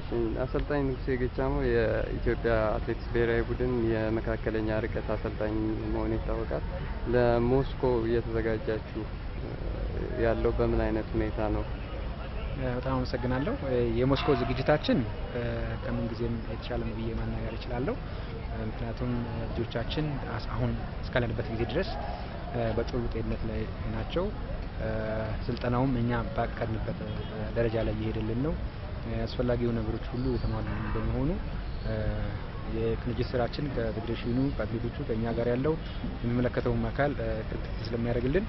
አሰልጣኝ ንጉሴ ገቻሞ የኢትዮጵያ አትሌቲክስ ብሔራዊ ቡድን የመካከለኛ ርቀት አሰልጣኝ መሆኑ ይታወቃል። ለሞስኮ እየተዘጋጃችሁ ያለው በምን አይነት ሁኔታ ነው? በጣም አመሰግናለሁ። የሞስኮ ዝግጅታችን ከምን ጊዜም የተሻለ ነው ብዬ ማናገር እችላለሁ። ምክንያቱም ልጆቻችን አሁን እስካለንበት ጊዜ ድረስ በጥሩ ጤንነት ላይ ናቸው። ስልጠናውም እኛ ባቀድንበት ደረጃ ላይ እየሄደልን ነው። አስፈላጊው ነገሮች ሁሉ የተሟሉልን በመሆኑ የቅንጅት ስራችን ከፌዴሬሽኑ ከአትሌቶቹ ከእኛ ጋር ያለው የሚመለከተውም አካል ክትትል ስለሚያደርግልን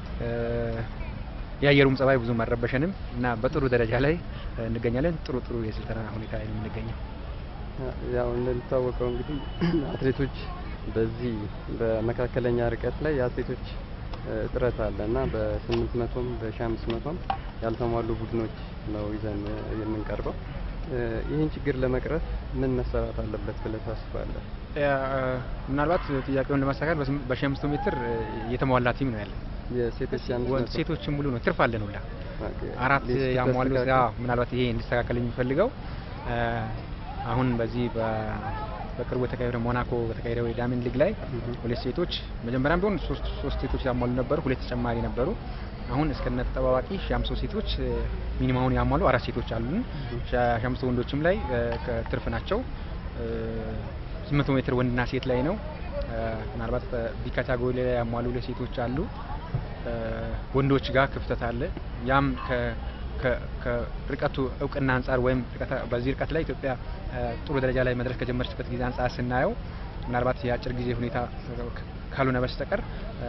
የአየሩም ጸባይ ብዙም አልረበሸንም እና በጥሩ ደረጃ ላይ እንገኛለን። ጥሩ ጥሩ የስልጠና ሁኔታ ላይ ነው የምንገኘው። ያው እንደሚታወቀው እንግዲህ አትሌቶች በዚህ በመካከለኛ ርቀት ላይ የአትሌቶች እጥረት አለ እና በስምንት መቶም በሺ አምስት መቶም ያልተሟሉ ቡድኖች ነው ይዘን የምንቀርበው። ይህን ችግር ለመቅረፍ ምን መሰራት አለበት ብለህ ታስባለህ? ምናልባት ጥያቄውን ለማስተካከል በሺ አምስት ሜትር የተሟላ ቲም ነው ያለን። የሴቶች ወንድ ሴቶችም ሙሉ ነው። ትርፍ አለን ሁላ አራት ያሟሉ። ምናልባት ይሄ እንዲስተካከል የሚፈልገው አሁን በዚህ በቅርቡ የተካሄደው ሞናኮ በተካሄደው የዳይመንድ ሊግ ላይ ሁለት ሴቶች መጀመሪያም ቢሆን ሶስት ሶስት ሴቶች ያሟሉ ነበሩ፣ ሁለት ተጨማሪ ነበሩ። አሁን እስከነ ተጠባባቂ ሺ አምስት ሴቶች ሚኒማውን ያሟሉ አራት ሴቶች አሉን። ሺ አምስት ወንዶችም ላይ ትርፍ ናቸው። ስምንት መቶ ሜትር ወንድና ሴት ላይ ነው። ምናልባት ቢ ካታጎሪ ላይ ያሟሉ ሁለት ሴቶች አሉ። ወንዶች ጋር ክፍተት አለ። ያም ከርቀቱ እውቅና አንጻር ወይም በዚህ ርቀት ላይ ኢትዮጵያ ጥሩ ደረጃ ላይ መድረስ ከጀመረችበት ጊዜ አንጻር ስናየው ምናልባት የአጭር ጊዜ ሁኔታ ካልሆነ በስተቀር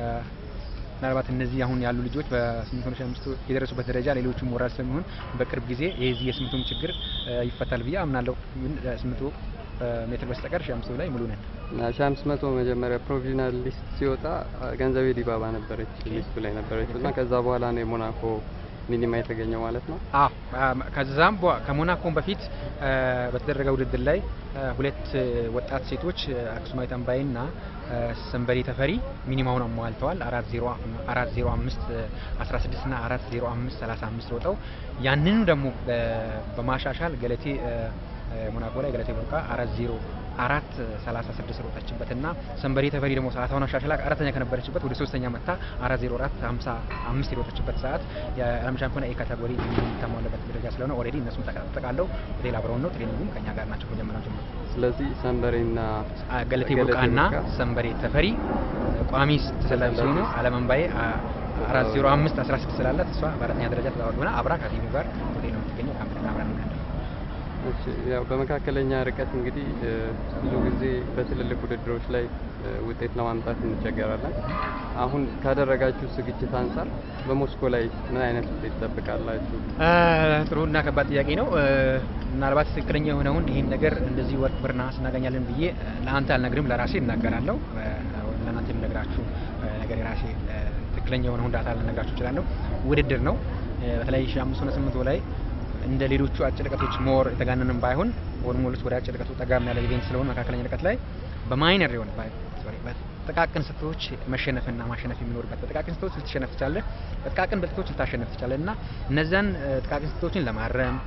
ምናልባት እነዚህ አሁን ያሉ ልጆች በስምንት መቶ ሺህ አምስት የደረሱበት ደረጃ ሌሎቹ ሞራል ስለሚሆን በቅርብ ጊዜ የዚህ የስምንቱም ችግር ይፈታል ብዬ አምናለሁ። ስምንቱ ሜትር በስተቀር ሺህ አምስት ላይ ሙሉ ነን። ሺህ አምስት መቶ መጀመሪያ ፕሮቪዥናል ሊስት ሲወጣ ገንዘቤ ዲባባ ነበረች ሊስቱ ላይ ነበረች እና ከዛ በኋላ ነው የሞናኮ ሚኒማ የተገኘው ማለት ነው። አዎ ከዛም ከሞናኮም በፊት በተደረገ ውድድር ላይ ሁለት ወጣት ሴቶች አክሱማዊት አምባዬ እና ሰንበሬ ተፈሪ ሚኒማውን አሟልተዋል። አራት ዜሮ አራት ዜሮ አምስት አስራ ስድስት እና አራት ዜሮ አምስት ሰላሳ አምስት ሮጠው ያንኑ ደግሞ በማሻሻል ገለቴ ሞናኮ ላይ ገለቴ ቡርቃ አራት ዜሮ አራት ሰላሳ ስድስት ሮጠችበት እና ሰንበሬ ተፈሪ ደግሞ ሰዓቷን አሻሽላ አራተኛ ከነበረችበት ወደ ሶስተኛ መታ አራት ዜሮ አራት ሀምሳ አምስት የሮጠችበት ሰዓት የዓለም ሻምፒዮና ኤ ካታጎሪ የሚታሟለበት ደረጃ ስለሆነ ኦልሬዲ እነሱም ተጠቃለው ሆቴል አብረውን ነው ትሬኒንጉም ከኛ ጋር ናቸው ከጀመሪያው ጀምሮ። ስለዚህ ሰንበሬና ገለቴ ቡርቃና ሰንበሬ ተፈሪ ቋሚ ተሰላፊ ሲሆኑ ዓለም አምባዬ አራት ዜሮ አምስት አስራ ስድስት ስላላት እሷ በአራተኛ ደረጃ ተዛወር ሆና አብራ ከቲሙ ጋር ሆቴል ነው የምትገኘው። ካምፕተን አብራ ነው እሺ ያው በመካከለኛ ርቀት እንግዲህ ብዙ ጊዜ በትልልቅ ውድድሮች ላይ ውጤት ለማምጣት እንቸገራለን። አሁን ካደረጋችሁ ዝግጅት አንጻር በሞስኮ ላይ ምን አይነት ውጤት ትጠብቃላችሁ? ጥሩ እና ከባድ ጥያቄ ነው። ምናልባት ትክክለኛ የሆነውን ይህን ነገር እንደዚህ ወርቅ ብር ነሐስ እናገኛለን ብዬ ለአንተ አልነግርም፣ ለራሴ እናገራለሁ። ለእናንተ የምነግራችሁ ነገር የራሴ ትክክለኛ የሆነውን ዳታ ልነግራችሁ እችላለሁ። ውድድር ነው። በተለይ ሺ አምስት ሆነ ስምንት ላይ እንደ ሌሎቹ አጭር ርቀቶች ሞር የተጋነንም ባይሆን ኦልሞስት ወደ አጭር ርቀቱ ጠጋም ያለ ኢቬንት ስለሆነ መካከለኛ ርቀት ላይ በማይነር የሆነ በጥቃቅን ስህተቶች መሸነፍና ማሸነፍ የሚኖርበት በጥቃቅን ስህተቶች ልትሸነፍ ትችላለህ፣ በጥቃቅን ብልቶች ልታሸነፍ ትችላለህ እና እነዛን ጥቃቅን ስህተቶችን ለማረም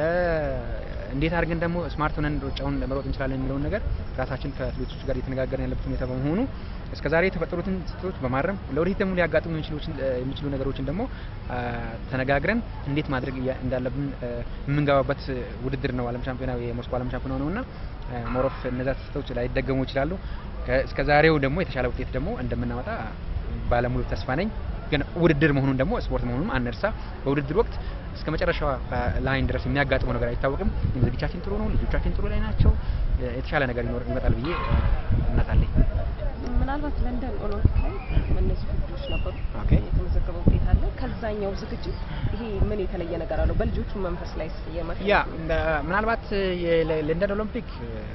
እንዴት አድርገን ደግሞ ስማርት ሆነን ሩጫውን መሮጥ እንችላለን የሚለውን ነገር ራሳችን ከአትሌቶች ጋር እየተነጋገርን ያለበት ሁኔታ በመሆኑ እስከ ዛሬ የተፈጠሩትን ስህተቶች በማረም ለወደፊት ደግሞ ሊያጋጥሙ የሚችሉ ነገሮችን ደግሞ ተነጋግረን እንዴት ማድረግ እንዳለብን የምንገባበት ውድድር ነው። ዓለም ሻምፒዮና የሞስኮ ዓለም ሻምፒዮና ነው እና ሞሮፍ እነዛ ስህተቶች ላይደገሙ ይችላሉ። እስከ ዛሬው ደግሞ የተሻለ ውጤት ደግሞ እንደምናመጣ ባለሙሉ ተስፋ ነኝ። ግን ውድድር መሆኑን ደግሞ ስፖርት መሆኑንም አንርሳ። በውድድር ወቅት እስከ መጨረሻው ላይን ድረስ የሚያጋጥመው ነገር አይታወቅም። ዝግጅታችን ጥሩ ነው፣ ልጆቻችን ጥሩ ላይ ናቸው። የተሻለ ነገር ይኖር ይመጣል ብዬ እምነት አለኝ። ምናልባት ለንደን ኦሎምፒክ ላይ እነዚህ ውድድሮች ነበሩ፣ የተመዘገበ ውጤት አለ። ከዛኛው ዝግጅት ይሄ ምን የተለየ ነገር አለው? በልጆቹ መንፈስ ላይ ያ ምናልባት የለንደን ኦሎምፒክ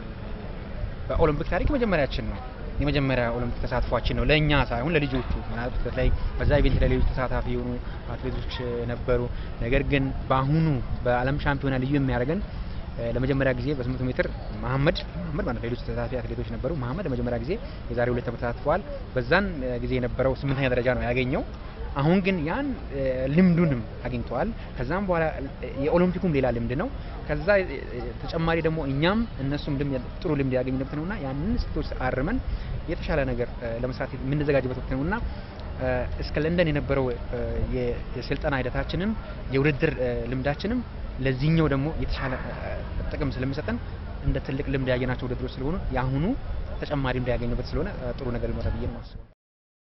በኦሎምፒክ ታሪክ መጀመሪያችን ነው። የመጀመሪያ ኦሎምፒክ ተሳትፏችን ነው ለእኛ ሳይሆን ለልጆቹ። ምናልባት በተለይ በዛ ኢቬንት ላይ ሌሎች ተሳታፊ የሆኑ አትሌቶች ነበሩ። ነገር ግን በአሁኑ በዓለም ሻምፒዮና ልዩ የሚያደርገን ለመጀመሪያ ጊዜ በስምንት ሜትር መሀመድ መሀመድ ማለት ሌሎች ተሳታፊ አትሌቶች ነበሩ። መሀመድ ለመጀመሪያ ጊዜ የዛሬ ሁለት ዓመት ተሳትፈዋል። በዛን ጊዜ የነበረው ስምንተኛ ደረጃ ነው ያገኘው። አሁን ግን ያን እ፣ ልምዱንም አግኝተዋል። ከዛም በኋላ እ፣ የኦሎምፒኩም ሌላ ልምድ ነው። ከዛ እ፣ እ፣ ተጨማሪ ደግሞ እኛም እነሱም ልምድ ጥሩ ልምድ ያገኙበት ነውና ያንን ስህተቶች አርመን የተሻለ ነገር እ፣ ለመስራት የምንዘጋጅበት ወቅት ነውና እ፣ እስከ ለንደን የነበረው እ፣ የ- የስልጠና ሂደታችንም የውድድር እ፣ ልምዳችንም ለዚህኛው ደግሞ የተሻለ እ፣ ጥቅም ስለሚሰጠን እንደ ትልቅ ልምድ ያየናቸው ውድድሮች ስለሆኑ የአሁኑ ተጨማሪ ልምድ ያገኙበት ስለሆነ እ፣ ጥሩ ነገር ይኖራል ብዬ ነው የማስበው።